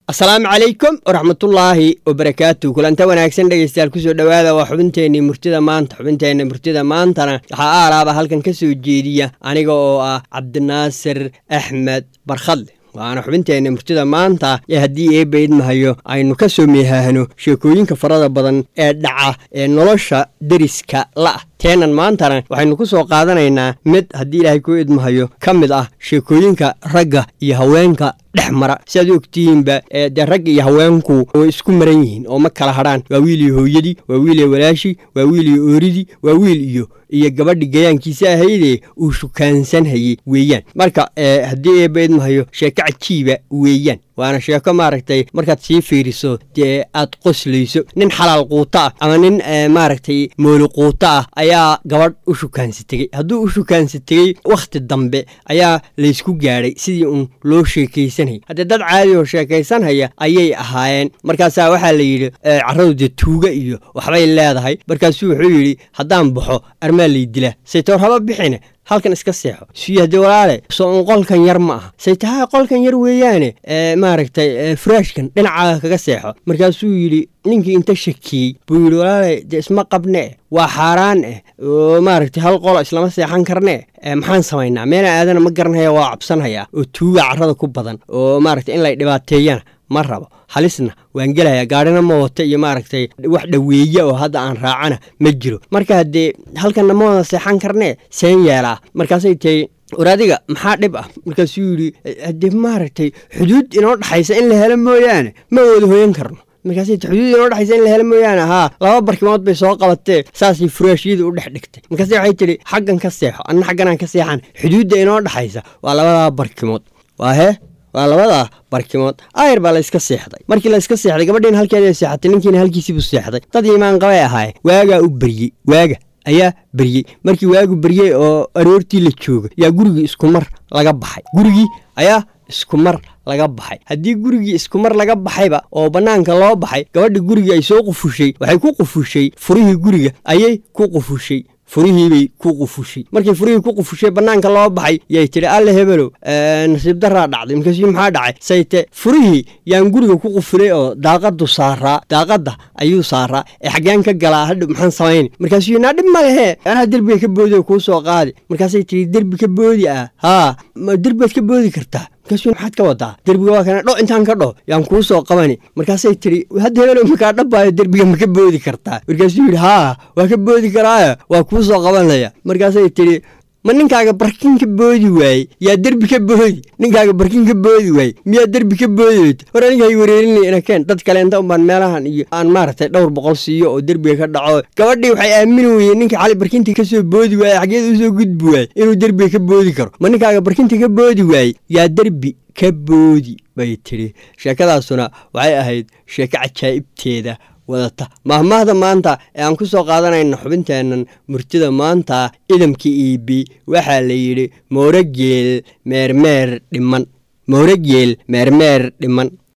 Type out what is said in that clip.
asalaamu calaykum waraxmatullaahi wabarakaatu kulanta wanaagsan dhegeystayaal kusoo dhowaada waa xubinteenii murtida maanta xubinteenna murtida maantana waxaa aalaaba halkan ka soo jeediya aniga oo ah cabdinaasir axmed barkhadle waana xubinteenna murtida maanta ee haddii eebba idmahayo aynu ka soo meehaahno sheekooyinka farada badan ee dhaca ee nolosha deriska la'ah teenan maantana waxaynu ku soo qaadanaynaa mid haddii ilaahay kuu idmahayo ka mid ah sheekooyinka ragga iyo haweenka dhex mara si aad u ogtihiinba dee ragga iyo haweenku way isku maran yihiin oo ma kala hadhaan waa wiil iyo hooyadii waa wiil iyo walaashii waa wiil iyo ooridii waa wiil iyo iyo gabadhi gayaankiisa ahaydee uu shukaansanhayey weeyaan marka haddii eebba idmahayo sheeko cajiiba weeyaan waana sheeko maaragtay markaad sii fiiriso dee aad qoslayso nin xalaal quuto ah ama nin maaragtay mooli quuto ah ayaa gabadh u shukaansi tegey hadduu u shukaansi tegey wakhti dambe ayaa laysku gaadhay sidii uun loo sheekaysanayay haddee dad caadi oo sheekaysanhaya ayay ahaayeen markaasaa waxaa la yidhi carradu dee tuuga iyo waxbay leedahay markaasuu wuxuu yidhi haddaan baxo armaa lay dilaa saytoor haba bixine halkan iska seexo suyo haddii walaale soo un qolkan yar ma aha say tahay qolkan yar weeyaane maaragtay furaashkan dhinacaaga kaga seexo markaasuu yidhi ninkii inta shakiyey buu yidhi walaale dee isma qabne waa xaaraan eh oo maaragtay hal qolo islama seexan karne maxaan samaynaa meena aadana ma garanhaya waa cabsanhayaa oo tuuga carrada ku badan oo maaragtay in lay dhibaateeyana ma rabo halisna waan gelaya gaadhina ma wata iyo maaragtay wax dhoweeye oo hadda aan raacana ma jiro marka haddee halkanna ma wada seexan karnee seen yeelaa markaasay tahay war adiga maxaa dhib ah markaasuu yidhi haddee maaragtay xuduud inoo dhexaysa in la helo mooyaane ma wada hoyan karno markaasay xuduud inoo dhexaysa in la helo mooyaane haa laba barkimood bay soo qabatee saasay furaashyada u dhex dhigtay markaase waxay tidhi xaggan ka seexo anna xagganaan ka seexan xuduudda inoo dhexaysa waa labadaa barkimood waa hee waa labadaa barkimood ayr baa layska seexday markii layska seexday gabadhiina halkeeda seexatay ninkiina halkiisiibuu seexday dad iimaan qabay ahaayeen waagaa u beryey waaga ayaa beryey markii waagu beryey oo aroortii la jooga yaa gurigii iskumar laga baxay gurigii ayaa iskumar laga baxay haddii gurigii iskumar laga baxayba oo bannaanka loo baxay gabadhi gurigii ay soo qufushay waxay ku qufushay furihii guriga ayay ku qufushay furihiibay ku qufushay markii furihii ku qufushay bannaanka loo baxay yay tidhi alle hebelow nasiib daraa dhacday markaasuu maxaa dhacay sayte furihii yaan guriga ku qufulay oo daaqadu saaraa daaqadda ayuu saaraa ee xaggeen ka galaa hadhow maxaan samayni markaasuu naa dhib ma lehe anaa derbiga ka boodi oo kuu soo qaadi markaasay tidhi derbi ka boodi ah haa derbibaad ka boodi kartaa markaasuu maxaad ka wadaa derbiga waa kana dho intaan ka dho yaan kuu soo qabani markaasay tidhi hadda hebelow makaa dhabbaayo derbiga ma ka boodi kartaa markaasuu yidhi haa waa ka boodi karaayo waa kuu soo qabanaya markaasay tidhi ma ninkaaga barkin ka boodi waaye yaa derbi ka boodi ninkaaga barkin ka boodi waaye miyaa derbi ka boodi weyt hore aninkay wareerinay inakeen dad kaleenta unbaan meelahan iyo aan maaragtay dhowr boqol siiyo oo derbiga ka dhaco gabadhii waxay aamini weyeen ninka xali barkintii ka soo boodi waaye xaggeeda usoo gudbi waaye inuu derbiga ka boodi karo ma ninkaaga barkintii ka boodi waaye yaa derbi ka boodi bay tidhi sheekadaasuna waxay ahayd sheeko cajaa'ibteeda wadata mahmaahda maanta ee aan ku soo qaadanayna xubinteennan murtida maanta idamka iibi waxaa la yidhi moorogeel meermeer dhiman moorogeel meermeer dhiman